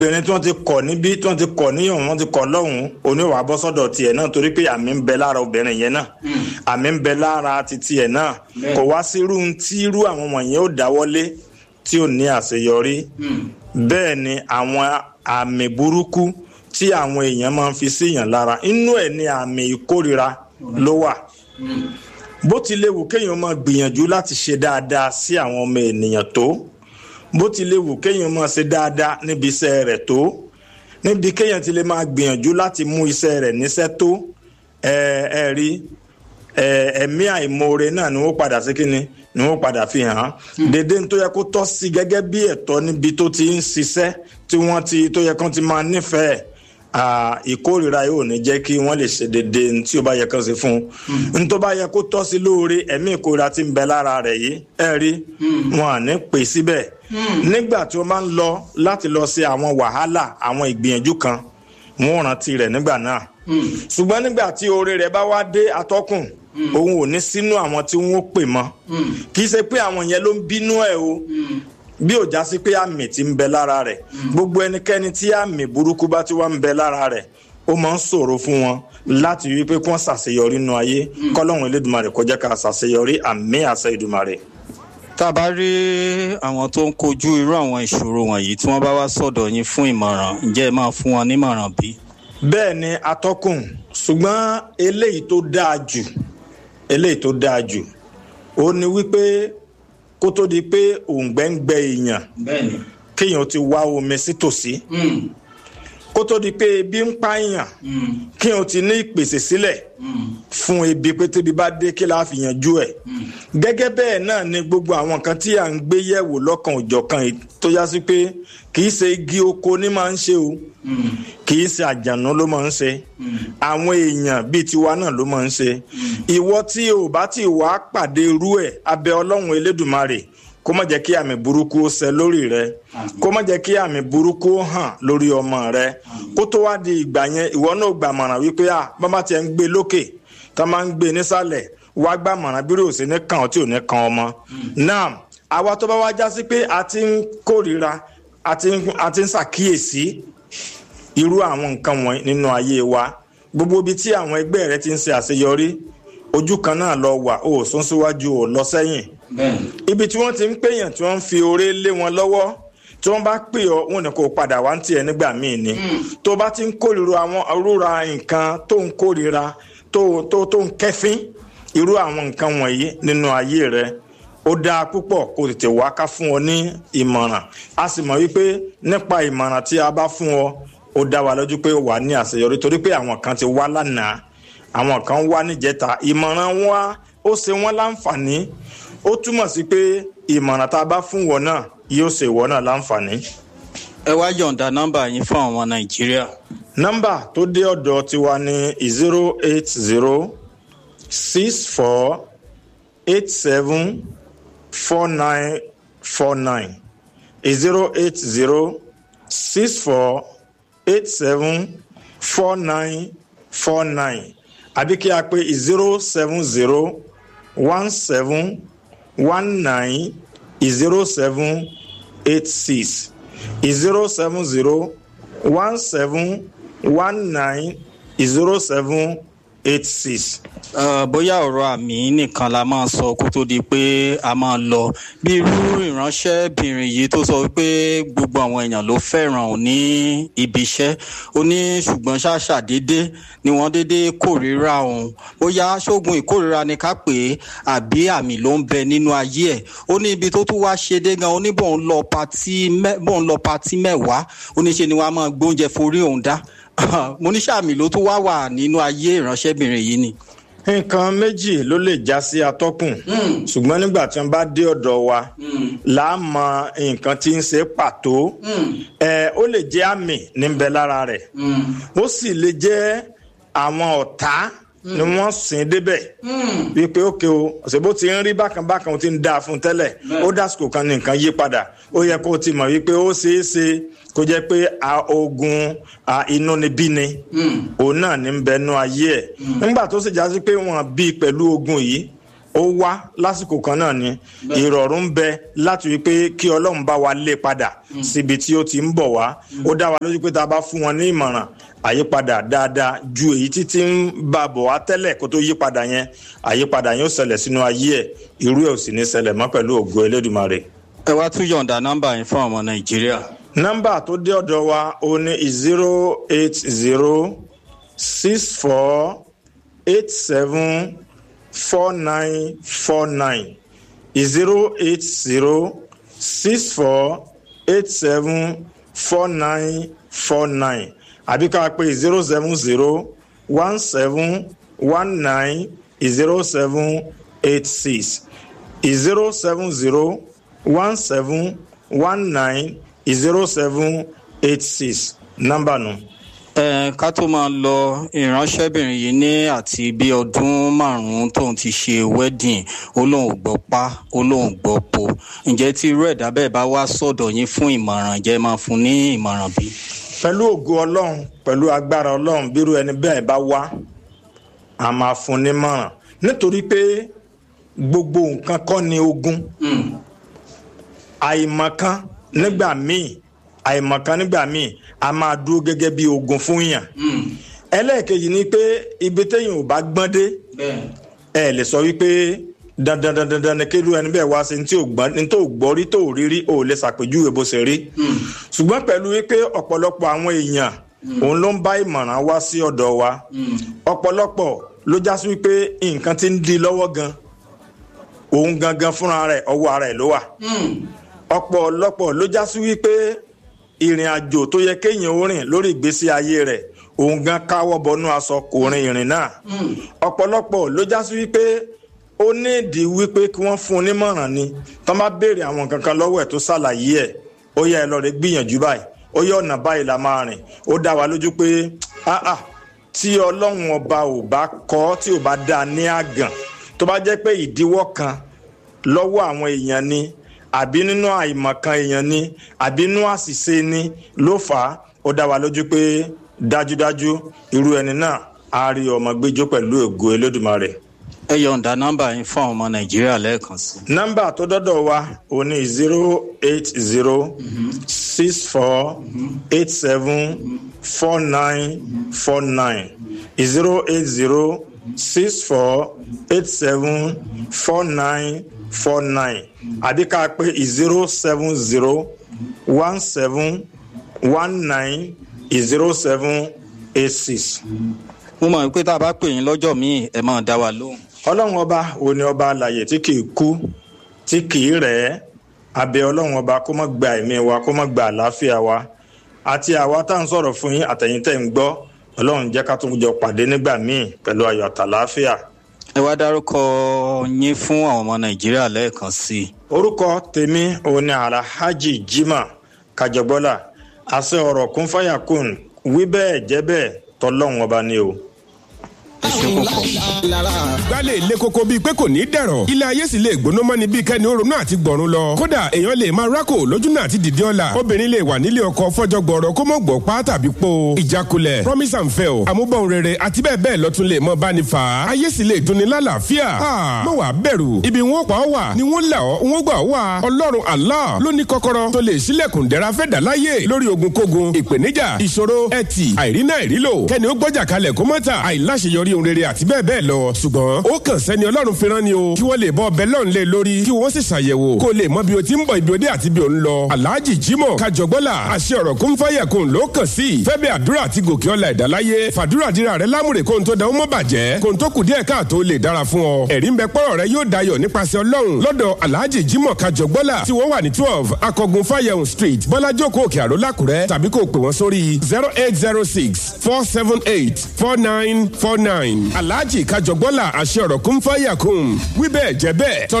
obìnrin tí wọ́n ti kọ̀ níbí tí wọ́n ti kọ̀ níyàn wọ́n ti kọ̀ lọ́hùn-ún oníwà bọ́ sọ́dọ̀ tiẹ̀ náà torí pé àmì ń bẹ lára obìnrin yẹn náà àmì ń bẹ lára ti tiẹ̀ náà kò wá sí irú tí irú àwọn wọ̀nyẹn ó dáwọ́lé tí ò ní àṣeyọrí bẹ́ẹ̀ ni àwọn àmì burúkú tí àwọn èèyàn máa ń fi síyàn lára inú ẹ̀ ni àmì ìkórira ló wà bó ti léwu kéèyàn máa gbìyànjú láti ṣe dáadáa sí àwọn ọmọ ènìyàn tó bó ti léwu kéèyàn máa ṣe dáadáa níbi iṣẹ́ rẹ̀ tó níbi kéèyàn ti lè máa gbìyànjú láti mú iṣẹ́ rẹ̀ níṣẹ́ tó ẹ ẹ rí ẹ̀mí àìmoore náà ni wọ́n padà sí kínni ni wọ́n padà fi hàn án dédé tó yẹ kó tọ́ sí gẹ́gẹ́ bí ẹ̀tọ́ níbi tó ti ń ṣiṣẹ́ tí wọ́n ti tó yẹ kán ti máa nífẹ̀ẹ́ ìkórìíra yóò ní jẹ́ kí wọ́n lè ṣe dédé tí ó bá yẹ kán ṣe fún un n tó bá yẹ kó tọ́ sí lóore ẹ̀mí ìkórìíra ti ń bẹ lára rẹ̀ yìí ẹ rí wọn à ní pè síbẹ̀ nígbà tí wọ́n máa ń lọ láti lọ ṣe àwọn wàhálà àwọn ìgbìyànjú kan wọ́n rántí rẹ̀ nígbà náà ṣùgbọ́n nígbà tí oore rẹ̀ bá wá dé atọ́kùn òun ò ní sínú àwọn tí wọ́n pè mọ́ kì í ṣe pé àwọn yẹn ló ń bínú ẹ̀ o bí ò já sí pé àmì ti ń bẹ lára rẹ̀ gbogbo ẹnikẹ́ni tí àmì burúkú bá ti wá ń bẹ lára rẹ̀ ó máa ń ṣòro fún wọn láti rí i pé kí wọ́n ṣàṣeyọrí nínú ayé kọ́lọ́hún elédùnmarè kó jẹ́ ká ṣàṣeyọrí àmì àṣẹ ìdùmarè. tá a bá rí àwọn tó ń kojú irú àwọn ìṣòro wọ̀nyí tí wọ́n bá wá sọ̀dọ̀ yín fún ìmọ̀ràn ǹjẹ́ ẹ máa fún wọn nímọ̀ràn bí? bẹ́ẹ̀ ni atọ́kùn ṣùgbọ́n eléyìí tó dáa jù eléyìí tó dáa jù ó ní wípé kó tó di pé òǹgbẹ́ ń gbẹ èèyàn kéèyàn ti wá omi sítòsí kó tó di pé ebi ń pààyàn kéèyàn ti ní ìpèsè sílẹ̀ fún ebi pé tébi bá dé kí láà fi yanjú ẹ̀ gẹ́gẹ́ bẹ́ẹ̀ náà ni gbogbo àwọn nǹkan tí à ń gbé yẹ̀wò lọ́kàn òjọ̀kan tó yá sí pé kì í ṣe igi oko ní máa ń ṣe o kì í ṣe àjànú ló máa ń ṣe àwọn èèyàn bíi tiwa náà ló máa ń ṣe ìwọ tí o bá ti wá pàdé irú ẹ̀ abẹ́ ọlọ́run elédùnmarè kó má jẹ́ kí àmì burúkú ó ṣẹ lórí rẹ kó má jẹ́ kí àmì burúkú ó hàn lórí ọmọ rẹ kó tó wá di ìgbà yẹn ìwọ náà gbàmọ̀ràn wípé à bàbá tiẹ̀ ń gbé lókè tá máa ń gbé nísàlẹ̀ wá gbàmọ̀ràn bí rò sí ní kàn ọ́ tí ò ní kan ọmọ náà àwa tó bá wá já sí pé a ti ń kórìíra a ti ń ṣàkíyèsí irú àwọn nǹkan wọ̀nyí nínú ayé wa gbogbo ibi tí àwọn ẹgbẹ́ rẹ ti ń ṣe àṣeyọrí ojú kan náà lọ wà ó sún síwájú ò lọ sẹ́yìn ibi tí wọ́n ti ń pèèyàn tí wọ́n ń fi oore lé wọn lọ́wọ́ tí wọ́n bá pè ọ́ wọn ní kó padà wá ń tiẹ̀ nígbà míì ni tó bá ti ń kórìíra àwọn rúra nǹkan tó ń kórìíra tó tó tó ń kẹ́fín irú àwọn nǹkan wọ̀nyí nínú ayé rẹ ó dáa púpọ̀ kó tètè wá ká fún ọ ní ìmọ̀ràn a sì mọ̀ wípé nípa ìmọ̀ràn tí a bá fún ọ ó dá wa lójú pé wà ní àṣeyọrí torí pé àwọn kan ti wá lánàá àwọn kan wá níjẹta ìmọ̀ràn wa ó ṣe wọ́n láǹfààní ó túmọ̀ sí pé ìmọ̀ràn tá a bá fún wọn náà yóò ṣe ìwọ náà láǹfààní. ẹ wá yọ̀ǹda nọ́mbà yín fún àwọn nàìjíríà. nọ́mbà tó dé ọ̀dọ̀ tiwa ní zero eight zero six four eight seven four nine four nine zero eight zero six four eight seven four nine four nine àbí kí a pè zero seven zero one seven one nine zero seven eight six zero seven zero one seven one nine zero seven eight six. bóyá ọ̀rọ̀ àmì nìkan la máa sọ kó tó di pé a máa lọ bí irú ìránṣẹ́bìnrin yìí tó sọ pé gbogbo àwọn èèyàn ló fẹ́ràn ò ní ibi iṣẹ́ ó ní ṣùgbọ́n ṣàṣàdédé ni wọ́n dédé kórìíra òun bóyá ṣógun ìkórìíra ni ká pè é àbí àmì ló ń bẹ nínú ayé ẹ̀ ó ní ibi tó tún wá ṣe dé gan ó ní bóun lọ patí bóun lọ patí mẹ́wàá ó ní ṣe ni wọ́n á máa gbóúnjẹ forí òun dá mo ní sàmì ló tún wá wà nínú ayé ìránṣẹ́bìnrin yìí ni. nǹkan méjì ló lè já sí atọ́kùn ṣùgbọ́n nígbà tí wọ́n bá dé ọ̀dọ̀ wa là á mọ nǹkan tí ń ṣe pàtó ó lè jẹ́ àmì níbẹ̀ lára rẹ̀ ó sì lè jẹ́ àwọn ọ̀tá ni wọ́n sìn débẹ̀ wípé ókè o ṣèbó ti ń rí bákan bákan ó ti ń dáa fún tẹ́lẹ̀ ó dásìkò kan ní nǹkan yí padà ó yẹ kó o ti mọ̀ wípé ó ṣeé ṣe kó jẹ́ pé ogun inúnibíni òun náà ní bẹnu ayé ẹ̀ nígbà tó sì já sí pé wọ́n bí pẹ̀lú ogun yìí ó wá lásìkò kan náà ni ìrọ̀rùn ń bẹ láti rí pé kí ọlọ́run bá wa lé padà síbi tí ó ti ń bọ̀ wá ó dá wa lójú pé tá a bá fún wọn ní ìmọ̀ràn àyípadà dáadáa ju èyí tí ti ń bá bọ̀ wá tẹ́lẹ̀ kó tó yípadà yẹn àyípadà yẹn ó ṣẹlẹ̀ sínú ayé ẹ̀ irú ẹ̀ ò sì ní ṣẹlẹ̀ mọ́ pẹ̀lú ògo elédùnmarè. ẹ wá tún yọ̀ǹda nọ́mbà yín fún ọmọ nàìjíríà. nọ́mbà tó dé ọ̀dọ̀ wa ó ní zero eight zero six four eight seven four nine four nine zero eight zero six four eight seven four nine four nine àbí ká pé zero seven zero one seven one nine zero seven eight six zero seven zero one seven one nine zero seven eight six nọ́mbà nù. ẹ ká tó máa lọ ìránṣẹ́bìnrin yìí ní àti bí ọdún márùn-ún tóun ti ṣe wedding ó lóun gbọ́ pa ó lóun gbọ́ po ǹjẹ́ tí irú ẹ̀dá bẹ́ẹ̀ bá wá sọ̀dọ̀ yín fún ìmọ̀ràn jẹ́ máa fún ní ìmọ̀ràn bí. pẹ̀lú ògo ọlọ́run pẹ̀lú agbára ọlọ́run bírú ẹni bẹ́ẹ̀ bá wá a máa fún nímọ̀ràn nítorí pé gbogbo nǹkan kọ́ ni ogun àìmọ̀kan nígbà míì àìmọ̀kan nígbà míì a máa dúró gẹ́gẹ́ bí ogun fún yàn ẹlẹ́ẹ̀kejì ni pé ibi téèyàn ò bá gbọ́n dé ẹ lè sọ wípé dandan dandan dandan ni kéru ẹni bẹ́ẹ̀ wá sí ní tí ò gbọ́n ní tó gbọ́ rí tó rí rí ò lè ṣàpèjúwe bó ṣe rí ṣùgbọ́n pẹ̀lú wípé ọ̀pọ̀lọpọ̀ àwọn èèyàn òun ló ń bá ìmọ̀ràn wá sí ọ̀dọ̀ wa ọ̀pọ̀lọpọ̀ ló já sí wípé nǹkan ti ń di lọ́wọ́ gan òun gangan fúnra rẹ̀ ọwọ́ ara ẹ̀ ló wà ọ̀pọ̀lọpọ̀ ló já sí wípé ìrìn àjò tó yẹ kéèyàn ó rìn lórí ìgbésí ayé rẹ̀ òun gan káwọ́ bọnú aṣọ kò rin ìrìn náà ọ̀pọ̀lọpọ̀ ló já sí wípé ó ní ìdí wípé kí wọ́n fún un nímọ̀ràn ni tán bá béèrè àwọn kankan lọ́wọ́ ẹ̀ tó ṣàlàyé ẹ̀ ó yẹ ẹ lọ rẹ gbìyànjú báyìí ó yẹ ọ̀nà báyìí la máa rìn ó dá wa lójú pé áà tí ọlọ́run ọba ò bá kọ́ tí ò bá dá a ní àgàn tó bá jẹ́ pé ìdíwọ́ kan lọ́wọ́ àwọn èèyàn ni àbí nínú àìmọ̀kan èèyàn ni àbí nínú àṣìṣe ni ló fà á ó dá wa lójú pé dájúdájú irú ẹni náà á rí ọmọ gbẹjọ pẹ̀lú ògo Elédùmarè. ẹ yọ̀ǹda nọ́mbà yín fún ọmọ nàìjíríà lẹ́ẹ̀kan sí. nọ́mbà tó dọ́dọ̀ wa ò ní zero eight zero six four eight seven four nine four nine zero eight zero six four eight seven four nine four nine àbí ká pé zero seven zero one seven one nine zero seven eight six. mo mọ̀ pé tá a bá pè yín lọ́jọ́ míì ẹ máa dá wa lóhùn. ọlọ́run ọba òun ni ọba alàyè tí kì í kú tí kì í rẹ̀ ẹ́ abẹ́ ọlọ́run ọba kó má gba ẹ̀mí wa kó má gba àlàáfíà wa àti àwa tá à ń sọ̀rọ̀ fún yín àtẹ̀yìntẹ̀ ń gbọ́ ọlọ́run jẹ́ ká tún jọ pàdé nígbà míì pẹ̀lú ayọ̀ àtàlàáfíà. ẹ wá dárúkọ yín fún àwọn ọmọ nàìjíríà lẹ́ẹ̀kan sí i. orúkọ tèmi òun ni alhaji jimoh kajọgbọ́là àṣẹ ọ̀rọ̀ kún fáyà kún wí bẹ́ẹ̀ jẹ́ bẹ́ẹ̀ tọ́lọ́run ọba ni o gbálẹ̀ ilé koko bíi pé kò ní dẹ̀rọ̀ ilé ayé sì lè gbóná mọ́ni bíi kẹ́ni ó ronú àti gbọ̀run lọ kódà èèyàn lè máa rákò lójú náà àti dìde ọ̀la obìnrin lè wà nílé ọkọ fọjọ́ gbọ̀rọ̀ kó mọ̀ gbọ̀ pa tàbí po ìjákulẹ̀ promise and fail àmúbọ̀n rere àti bẹ́ẹ̀ bẹ́ẹ̀ lọ́tún lè mọ báni fà á ayé sì lè dunni lálàáfíà mọ̀ wá bẹ̀rù ibi wọn pa ọ́ wà ni wọ́n là ọ́ wọ́n gbà ọ́ wà ọlọ́run Allah ló ní kọ́kọ́rọ́ tó lè ṣílẹ̀kùn dẹ́ra fẹ́ dà láyé lórí ogunkógun ìpèníjà ìṣòro ẹtì àìrínà ìrílò kẹ́ni ó gbọ́jà kalẹ̀ kó mọ́ta àìláṣeyọrí ohun rere àti bẹ́ẹ̀ bẹ́ẹ̀ lọ ṣùgbọ́n ó kàn sẹ́ni ọlọ́run fi rán ni o kí wọ́n lè bọ́ ọbẹ̀ lọ́n lé lórí kí wọ́n sì ṣàyẹ̀wò kó lè mọ bí o ti ń bọ̀ ibi òde àti bí o ń lọ. alhaji jimoh kajọgbọ́là àṣẹ ọ̀rọ̀ kún fáyà kún ló kàn sí fẹ́bẹ̀ àdúrà àti gòkè ọ̀la ẹ̀dáláyé fàdúrà dira rẹ lámùrè kóhun tó dáwọ́ mọ́ bàjẹ́ kóhun tó kù díẹ̀ káàtó lè dára fún ọ. ẹ̀rí ń bẹ pọ́rọ̀ rẹ yóò dayọ̀ nípasẹ̀ ọlọ́run lọ́dọ̀ alhaji jimoh kajọgbọ́là tí wọ́n wà ní twelve akọgun fáyẹ̀hùn street bọ́lájókòó òkè àró lákùrẹ́ tàbí kó o pè wọ́n sórí zero eight zero six four seven eight four nine four nine alhaji kájọgbọ́là àṣẹ ọ̀rọ̀ kún fáyà kún wíbẹ̀ jẹ́ bẹ́ẹ̀